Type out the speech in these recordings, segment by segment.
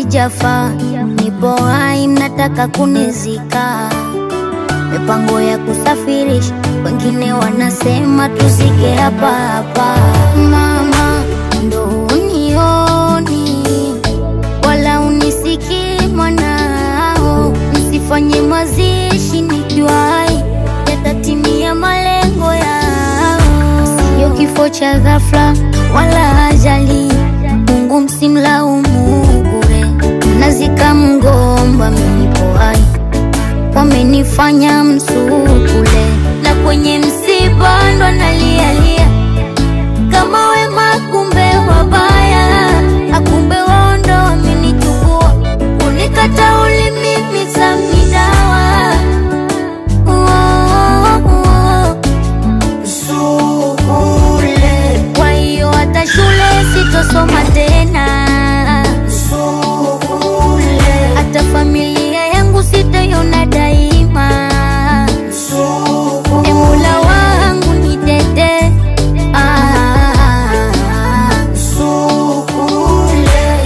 sijafa, nipo hai, mnataka kunizika. Mipango ya kusafirisha, wengine wanasema tuzike hapa hapa. Mama, ndo unioni wala unisikii mwanao, msifanye mazishi nikiwa hai, yatatimia malengo yao. Sio kifo cha ghafla wala ajali, Mungu msimlaumu bure. Mnazika mgomba, mimi nipo hai, wamenifanya msukule, na kwenye msiba ndo nalialia kama wema, kumbe wabaya, akumbe wao ndo wamenichukua, kunikata ulimi samidawa Sukule. Kwa hiyo hata shule sitosoma tena Sukule. Hata familia yangu sitaiona daima E Mola wangu nitete ah, Sukule.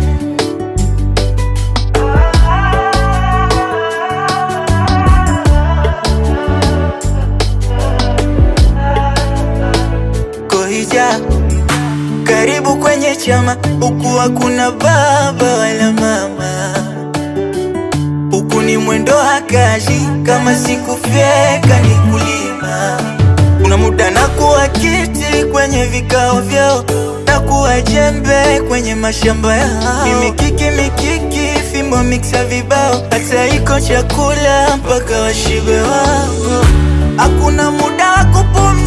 Kohija, karibu kwenye chama, huku hakuna baba wala mama, huku ni mwendo hakaji, kama sikufyeka ni kulima. Kuna muda na kuwa kiti kwenye vikao vyao, na kuwa jembe kwenye mashamba yao, ni mikiki mikiki, fimbo miksa vibao, hata iko chakula mpaka washibe wao. Hakuna muda wa kupumzika